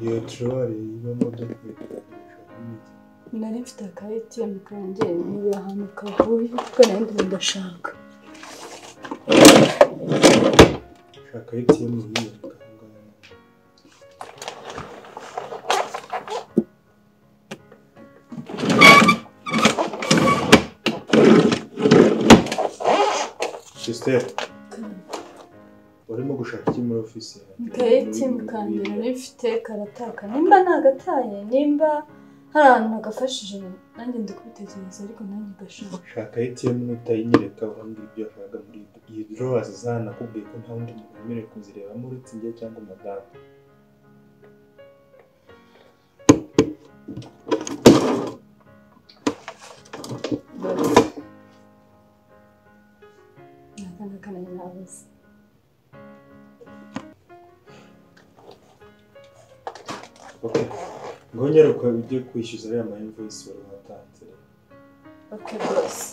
iyo terori y'imodoka nari mfite aka ATM kanjye nibura ahantu kavuye kuko nari ndimo ndashaka shaka ATM yiyo Gisiteri urimo gushaka iki muri ofisi yawe aka ATM kanjye nari mfite karataka nimba nagataye nimba hari ahantu nagafashije nanjye ndi kubitekereza ariko nanjye ndashaka shaka ATM nutayinyereka urambwira ibyo washakaga muri iyi drawers zanakubwiye ko nta wundi muntu wemerewe kuzirebamo uretse njye cyangwa madamu nakanga kanjye nabuze ok ngongere uko ujye kwishyuza ariya ma invoice wari watanze ok rwose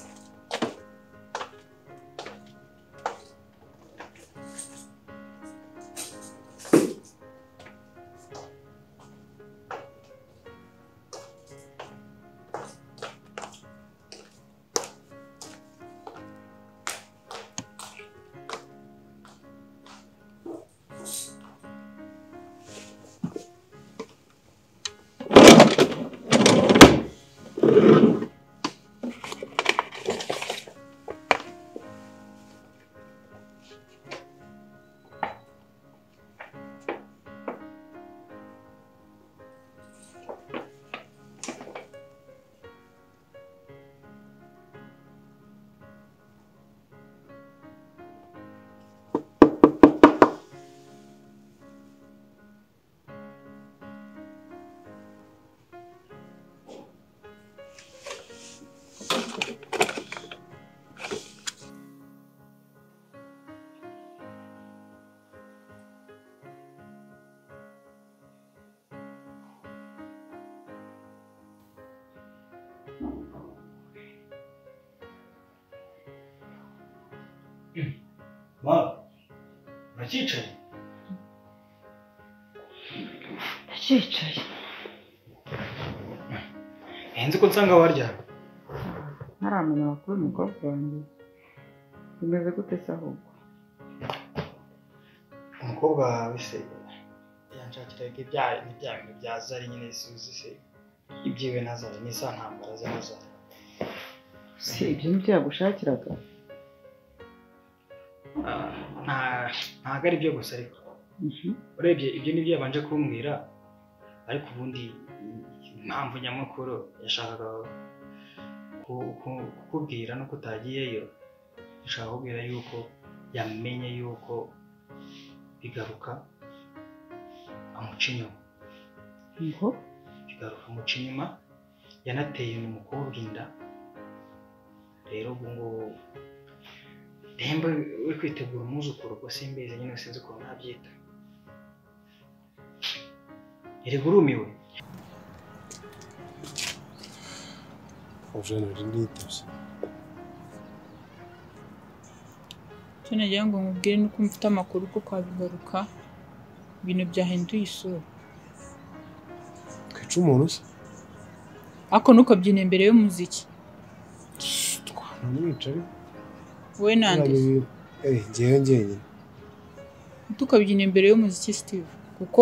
mama uracyicaye ndacyicaye nzi ko nsanga warya ntaramenya amakuru umukobwa wanjye bimeze gute se ahubwo umukobwa wawe se yanshakiraga ibya ibya bintu bya zari nyine suzi se ibyiwe na zari ni za ntambara za zari si ibyo ni byo yagushakiraga Ah, nta- ntago ari byo gusa ariko urebye ibyo nibyo yabanje kumbwira ariko ubundi impamvu nyamukuru yashakaga ku- ku- kukubwira nuko utagiyeyo yashaka kubwira yuko yamenye yuko bigaruka amuca inyuma ngo bigaruka amuca inyuma yanateye uyu mukobwa inda rero ubu ngubu demba we kwitegura umwuzukuru ubwo simbizi nyine sinzi ukuntu nabyita erega urumiwe ijana riri nitavye cyo nagira ngo nkubwire nuko mfite amakuru ko kwa bigaruka ibintu byahinduye isura twica umuntu se ariko ntukabyine imbere y'umuziki twamwica ariko wowe nande ngewe njyenyine ntukabyine imbere y'umuziki steve kuko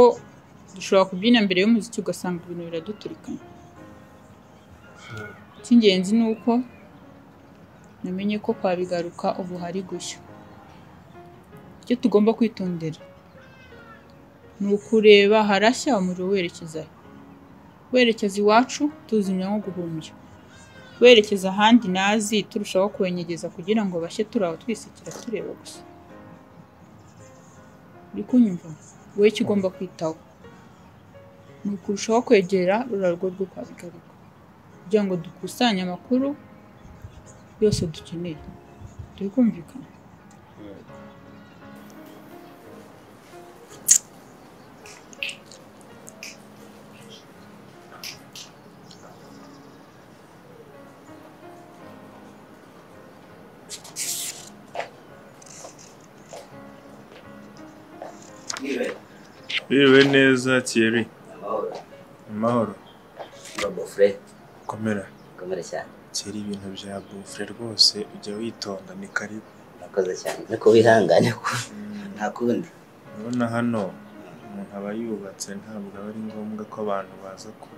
dushobora kubyina imbere y'umuziki ugasanga ibintu biraduturikana icy'ingenzi ni uko namenye ko kwa bigaruka ubu hari gushya icyo tugomba kwitondera ni ukureba harashya umuriro werekeza he. werekeza iwacu tuzimya nko guhumbya werekeza ahandi nazi turushaho kwenyegeza kugira ngo bashye turi aho twisekera tureba gusa uri kunyumva wowe icyo ugomba kwitaho ni ukurushaho kwegera ururarwo rwo kwa bigaruka kugira ngo dukusanye amakuru yose dukeneye turi kumvikana Biriwe neza Thierry. Amahoro. Robo Fred, Komera. ukomere cyane. Thierry ibintu bya bufure rwose ujya witonda ni karibu. Urakoze cyane. Niko wihangane ko Mm, nta kundi. Urabona hano umuntu aba yubatse ntabwo aba ari ngombwa ko abantu baza ku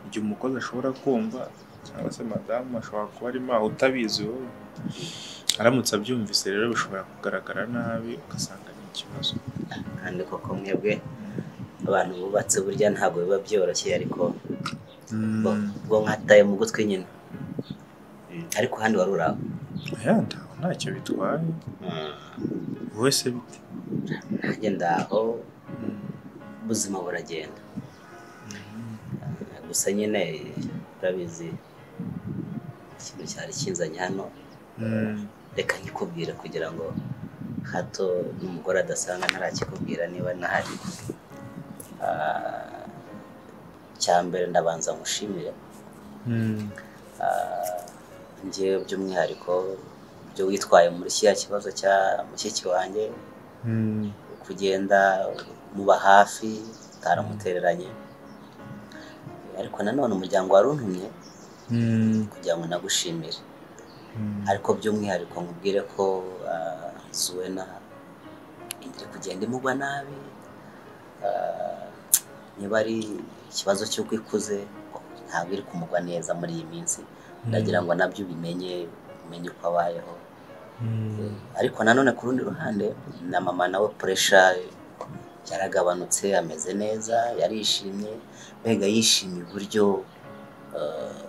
igihe umukozi ashobora kumva cyangwa se madamu ashobora kuba arimo aho utabizi wowe. Aramutse abyumvise rero bishobora kugaragara nabi ugasanga ni ikibazo. Kandi koko mwebwe abantu bubatse burya ntabwo biba byoroshye ariko bo Mm. bwo mwataye mu gutwi nyine. Ariko handi wari uraho. Oya ntaho ntacyo bitwaye wowe se bite Nanjye ndaho ubuzima buragenda. Gusa nyine urabizi ikintu cyari kinzanye hano Mm, reka nkikubwire kugira ngo hato n'umugore adasanga ntarakikubwira niba ntahari Ah, icya mbere ndabanza mushimire mm, njyewe by'umwihariko ibyo witwaye muri kiriya kibazo cya mushiki wanjye mm, kugenda muba hafi utaramutereranye ariko nanone umuryango waruntumye mm, kugira ngo nagushimire mm. ariko by'umwihariko nkubwire ko ah, zuwena iri kugenda imugwa nabi Ah, niba ari ikibazo cy'uko ikuze ntabwo iri kumugwa neza muri iyi minsi ndagira ngo nabyo ubimenye umenye uko abayeho Mm, ariko nanone ku rundi ruhande na mama nawe puresha yaragabanutse ameze neza yarishimye mbega yishimiye uburyo eh,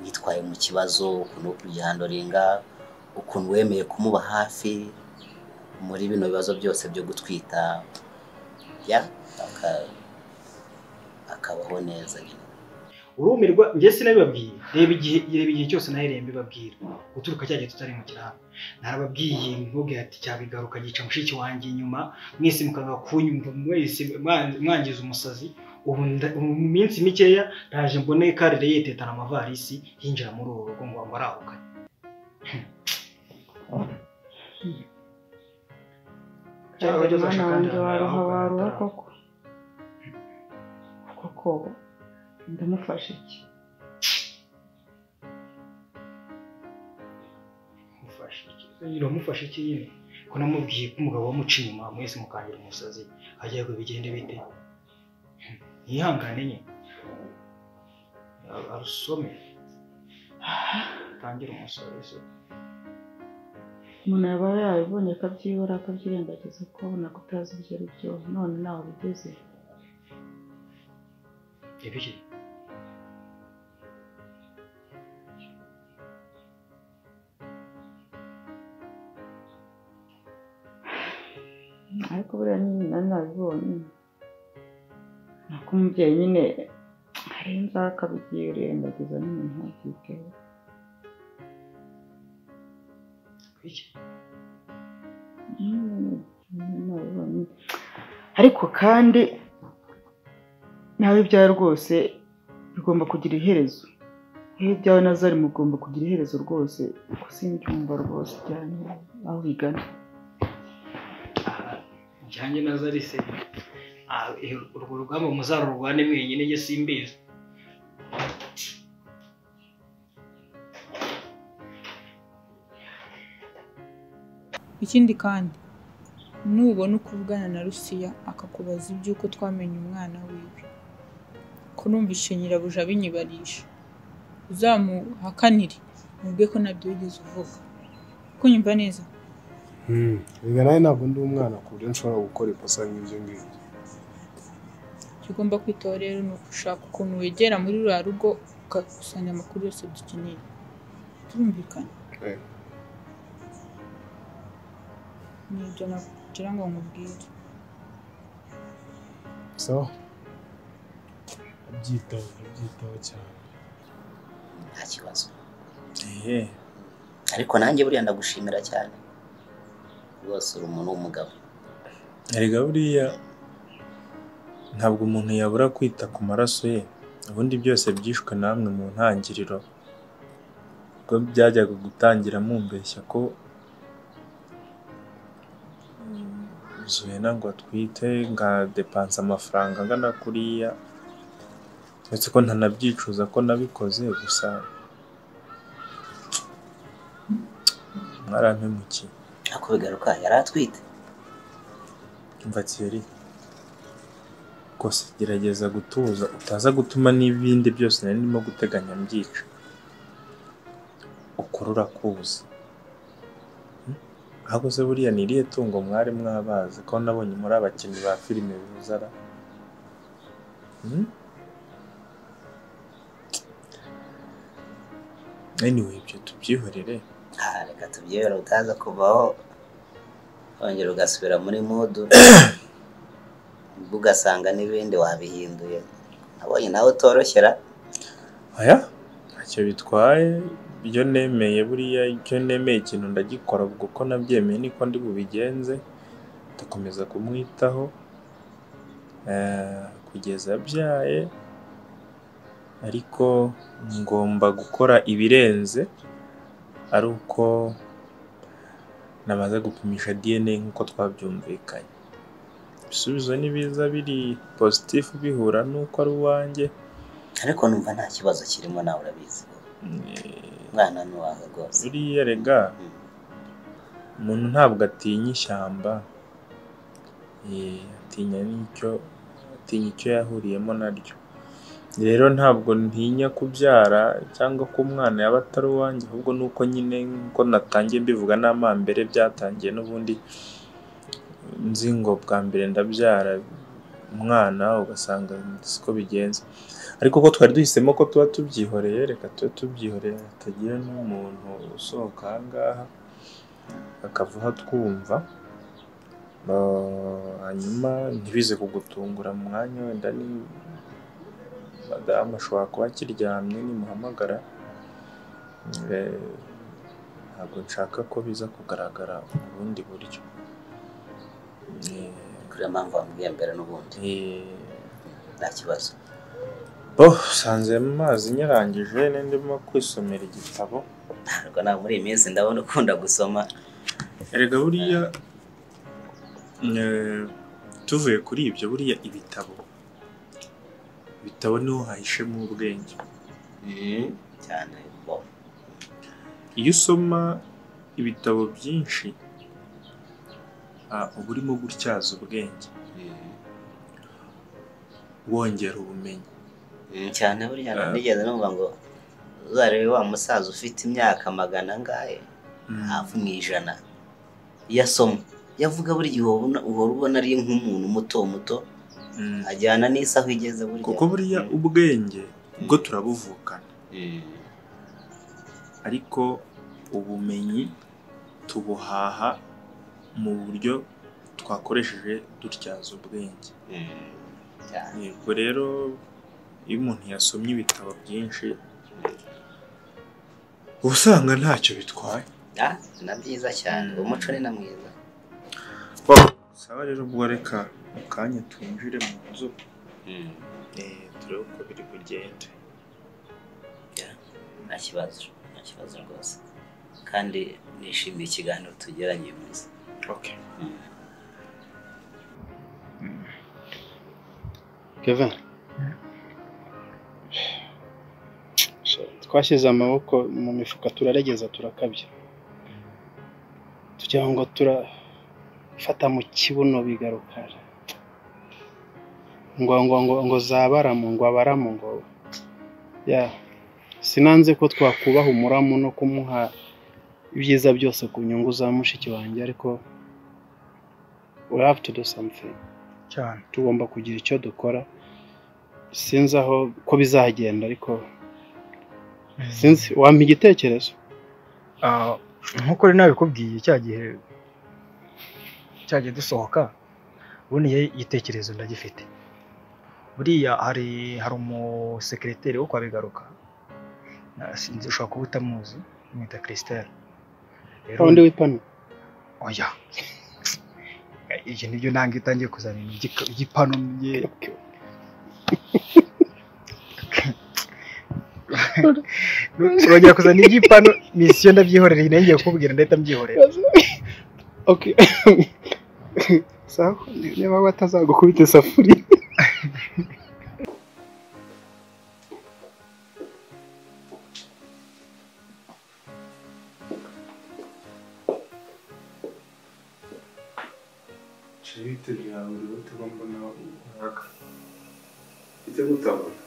witwaye mu kibazo ukuntu wo kugihandoringa ukuntu wemeye kumuba hafi muri bino bibazo byose byo gutwita ya aka- akabaho neza nyine urumirwa njye sinabibabwiye reba igihe reba igihe cyose nahereye mbibabwira guturuka cya gihe tutarimukira hano narababwiye mvuge ati cyabigaruka gica mushiki wanjye inyuma mwese mukanga kunyumva mwese mwan- mwangiza umusazi ubu nda- ubu mu minsi mikeya ndaje mbone karire yetetana amavarisi yinjira muri uru rugo ngo ngo arahuka Cyangwa Kandi ageze mwana ashaka wanjye ndara, waruha ahubwo waruha natara. koko koko ndamufasha iki mufashe iki uramufashe iki nyine ko namubwiye ko umugabo wamuca inyuma mwese mukangira umusazi agiye ngo bigende bite ntihangane nye Ar- arusome tangire umusazi se umuntu yaba yarabibonye akabyibura akabyirengagiza ukabona ko utazi ibyo ari byo none nawe bigeze ibiki ariko buriya nyine nari nabibonye ni uko umubyeyi nyine arenza akabyirengagiza nyine ntabyiteho ibiki Mm, nari nabibonye. ariko kandi nawe ibyawe rwose bigomba kugira iherezo yewe ibyawe na zari mugomba kugira iherezo rwose kuko simbyumva rwose cyane aho bigana Ah, njyanye na zari se Ah, eh, urwo rugamba muzarurwane mwenyine njye simbizi Ikindi kandi nubona uko uvugana na Rusiya akakubaza iby'uko twamenye umwana wiwe ko numvishe nyirabuja abinyibarisha uzamuhakanire mubwe ko nabyo wigeze uvuga kunyumva neza reka nawe ntabwo ndi umwana ku buryo nshobora gukora ikosa nk'ibyo ngibyo icyo ugomba kwitaho rero ni ugushaka ukuntu wegera muri ruriya rugo ugakusanya amakuru yose dukeneye turumvikana Eh. ni ibyo nagira ngo nkubwire so byitaho byitaho cyane nta kibazo ehe, ariko nanjye buriya ndagushimira cyane rwose uri umuntu w'umugabo erega buriya ntabwo umuntu yabura kwita ku maraso ye ubundi byose byishwe namwe mu ntangiriro ubwo byajyaga gutangira mumbeshya ko zuena ngo atwite nkadepansa amafaranga angana kuriya ndetse ko ntanabyicuza ko nabikoze gusa mwarampemukiye ako bigaruka yari atwite umva kiyeri rwose gerageza gutuza utaza gutuma n'ibindi byose nari ndimo guteganya mbyica ukuri urakuzi ahubwo se buriya ni irihe tungo mwari mwabazi ko nabonye muri abakinnyi ba filime buzara Hmm? anyway ibyo tubyihorere aha reka tubyihora utaza kuvaho wongera ugasubira muri mudu ugasanga n'ibindi wabihinduye nabonye nawe utoroshera aya ntacyo bitwaye ibyo nemeye buriya icyo nemeye ikintu ndagikora ubwo uko nabyemeye niko ndi bubigenze ndakomeza kumwitaho eh, kugeza abyaye ariko ngomba gukora ibirenze ari uko namaze gupimisha DNA nk'uko twabyumvikanye ibisubizo nibiza biri positifu bihura n'uko ari uwanjye ariko numva nta kibazo kirimo nawe urabizi eh, umwana ni uwawe rwose buriya rega Mm. umuntu ntabwo atinya ishyamba eh, atinya n'icyo atinya icyo yahuriyemo naryo rero ntabwo ntinya kubyara cyangwa ko umwana yaba atari uwanjye ahubwo ni uko nyine nko natangiye mbivuga n'amambere byatangiye n'ubundi nzi ngo bwa mbere ndabyara umwana ugasanga siko bigenze ariko ko twari duhisemo ko tuba tubyihoreye reka tube tubyihoreye hatagira n'umuntu usohoka aha ngaha akavaho twumva hanyuma ntibize kugutungura mu mwanya wenda ni madamu ashobora kuba akiryamye nimuhamagara Eh, ntabwo nshaka ko biza kugaragara ubundi buryo Eh, kuriya mpamvu wambwiye mbere n'ubundi eh, nta kibazo bo usanze mu mazi nyarangije n'indimo kwisomera igitabo ntabwo nawe muri iyi minsi ndabona ukunda gusoma erega buriya eh, tuvuye kuri ibyo buriya ibitabo ibitabo niho hahishemo ubwenge cyane bo iyo usoma ibitabo byinshi ah, uba urimo gutyaza ubwenge wongera ubumenyi Mm, cyane buriya Ah. nigeze numva ngo uzarebe wa musaza ufite imyaka magana angahe Mm. hafi mu ijana iyo asoma yavuga buri gihe ubona- uhora ubona ari nk'umuntu muto muto Mm. ajyana n'isaha igeze burya kuko buriya ubwenge bwo turabuvukana ariko ubumenyi tubuhaha mu buryo twakoresheje dutyaza ubwenge cyane yego rero iyo umuntu yasomye ibitabo byinshi uba usanga ntacyo bitwaye Ah, na byiza cyane uwo muco ni na mwiza sawa rero ubwo reka mu kanya twinjire mu nzu eh, turebe uko biri bugende nta kibazo nta kibazo rwose kandi nishimiye ikiganiro tugiranye uyu munsi okay. kevin twashyize amaboko mu mifuka turaregeza turakabya tugira ngo turafata mu kibuno bigaruka ngo ngo ngo ngo zabaramu ngo abaramu ngo ya sinanze ko twakubaha umuramu no kumuha ibyiza byose ku nyungu za mushiki wanjye ariko we have to do something cyane tugomba kugira icyo dukora sinzi aho ko bizagenda ariko sinzi wampa igitekerezo Ah, nk'uko rero nabikubwiye cya gihe cyagiye dusohoka ubundi njye igitekerezo ndagifite buriya hari hari umusekereteri wo kwa bigaruka Na- sinzi ushobora kuba utamuzi mwita christelle rero wa wundi w'ipanu oya ibyo nibyo nanga itangiye kuzana ibintu by'ika- by'ipanu bye urongera kuzana iby'ipanu misiyo ndabyihorera iyi nayo ngiye kukubwira ndahita mbyihorera okay sawa niba we atazagukubita isafuriya Shirite byawe rero tugomba nawe mwaka. Ite gutabona.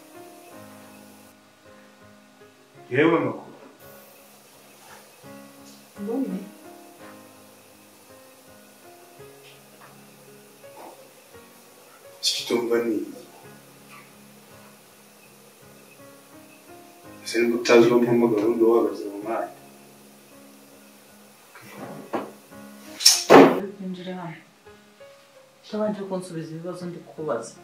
Yewe makuru. mbone Situmva nini. Ese nibwo utazi uwo mpamagara undi uhagaze mu mwanya. uri kwinjira hano utabanje kunsubiza ibibazo ndi kubaza